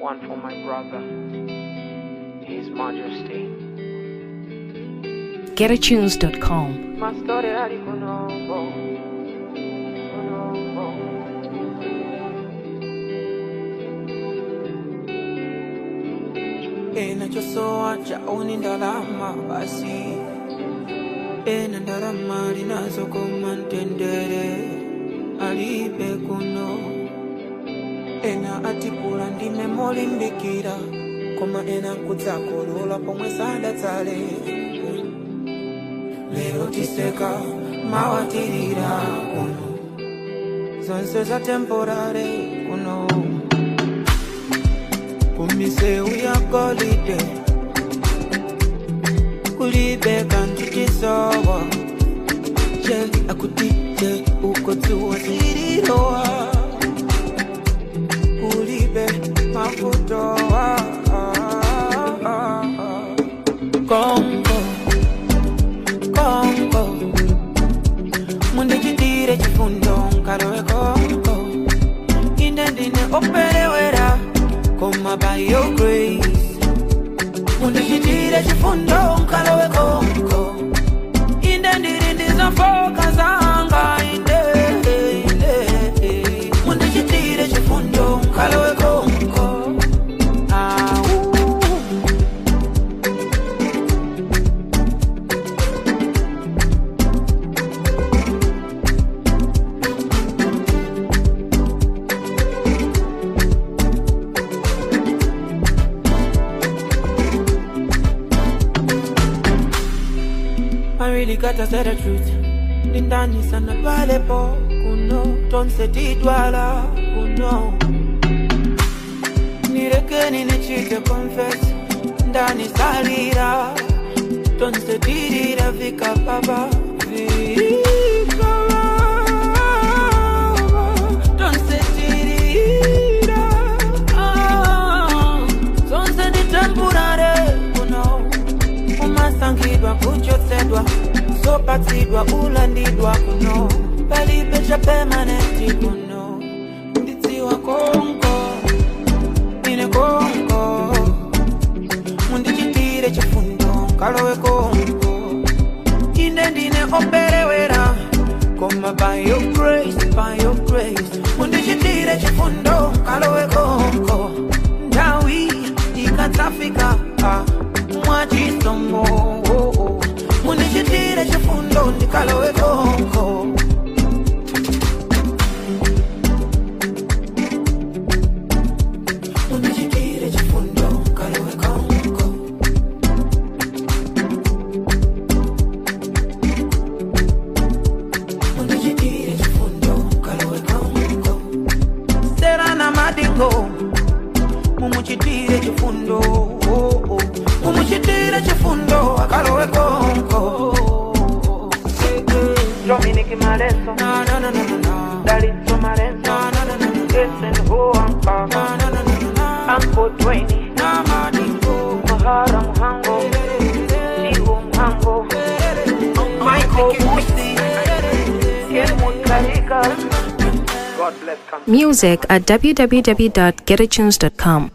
one for my brother, His Majesty. getatunes.com. Ma storia di Konobo, Konobo. enachosoa chaoni ndalama basi ena ndalama linazokoma mtendere alibe kuno ena atipula ndime molimbikira koma ena kudzakolola pomwe sadatsale lero tiseka mawatirira kuno zonse za temporare kuno kumiseu ya golide kulibe kanti tisowa je akuti je ukotsiwa sirirowa kulibe mafutowa kongo kongo mundichitire chifundo nkalowe kongo ine ndine operewera koma by your grace mundichitire chifundo nkalowe kongo inde ndiri ndizofoka zanga inde inde mundichitire chifundo nkalowe kongo au I really gotta say the truth. Ndani sana pale po kuno tonse tidwala kuno nirekeni nichite confess ndani salira tonse tirira vika baba vika baba tonse tirira ah, tonse ni temporary kuno umasangidwa kuchotsedwa sopatsidwa ulandidwa kuno palibe cha permanenti kuno ndidziwa konko ine konko mundichitire chifundo nkalowe konko ine ndine operewera koma by your grace by your grace mundichitire chifundo nkalowe konko ndawi ikatsafika ah, mwachisomo oh, oh. mundichitire chifundo ndikalowe konko mundichitire chifundo nkalowe konko mundichitire chifundo nkalowe konko serana madingo mumuchitire chifundo oh, oh. mumuchitire chifundo akalowe konko Dominic Malenzo, na na na na na na Dalitso Malenzo, na na na na na Jason Ho na Anka, na na na na Uncle Dwayne, na madingo Mahara Muhango, Sigo Muhango, Michael Musi, Helmut Karika. God bless country. Music at www.getatunes.com.